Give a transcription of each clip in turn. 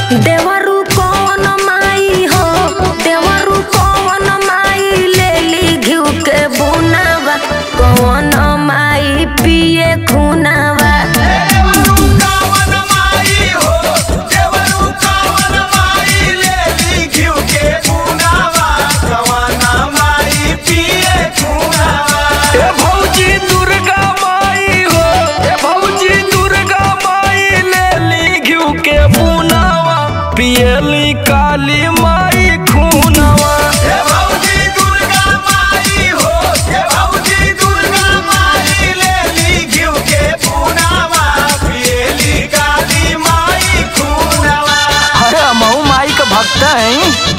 देवरू कौन माई हो देवरू कौन माई ले ली घिउ के बुनावा कौन माई पिए खुनावा ए भौजी दुर्गा माई हो ए भौजी दुर्गा माई ले ली घिउ के बुनावा पियली काली माई खूनावा अरे मऊ माई का भक्त है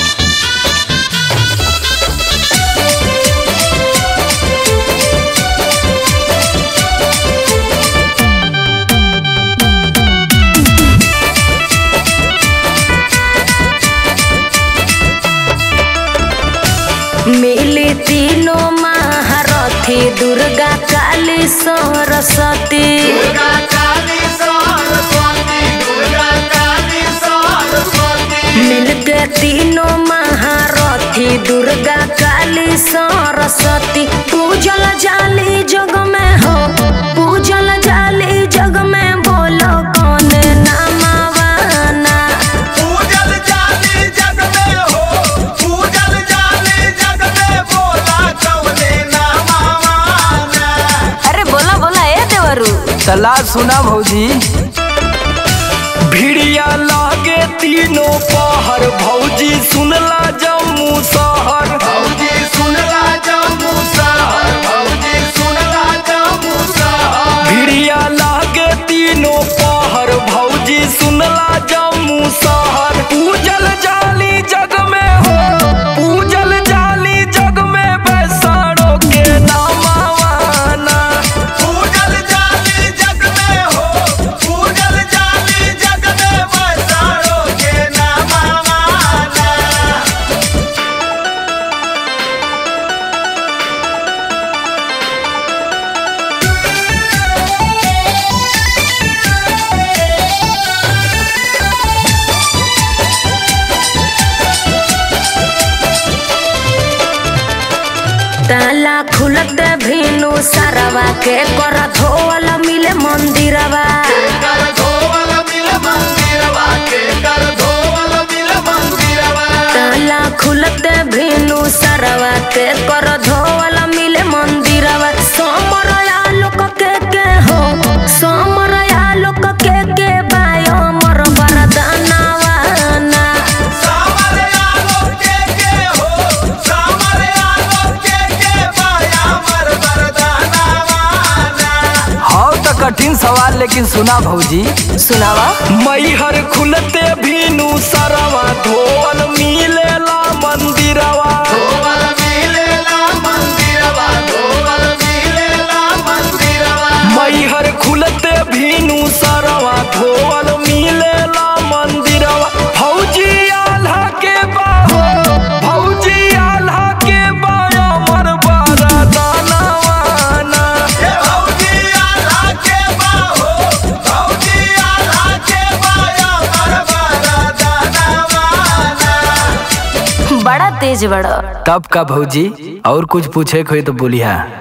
मिली तीनों महारथी दुर्गा काली सरस्वती मिलके तीनों महारथी दुर्गा काली सरस्वती पूजल जाली जग में हो पूजल जाली जग में बोलो कौन नामावाना अरे बोला बोला ए देवरू सलाह सुना भौजी भिड़िया लागे तीनों पहर भौजी सुनला जम्मू शहर भिड़िया लागे तीनों पहर भौजी सुनला जम्मू शहर पूजल जाली जग में हो पूजल जाली जग में बैसाड़ो के नामावाना ताला खुलत भीनु सरवा के कर धोवल मिले मंदिरवा ताला खुलत भीनु सरवा के कर धोवल मिले मंदिरवा सोमरया लोक के के हो सोमरया लोक के के बायो मर वरदानवा ना हाँ तो कठिन सवाल लेकिन सुना भौजी सुनावा मैहर खुलते भीनु सरवा धोवल मिलेला मंदिरवा मैहर खुलते भीनु सरवा धोवल मिलेला मंदिरवा भौजी आल्हा के बाहो भौजी आल्हा के बाया मन बारा दानवाना बड़ा तेज बड़ा तब का भौजी और कुछ पूछे कोई तो बोलिया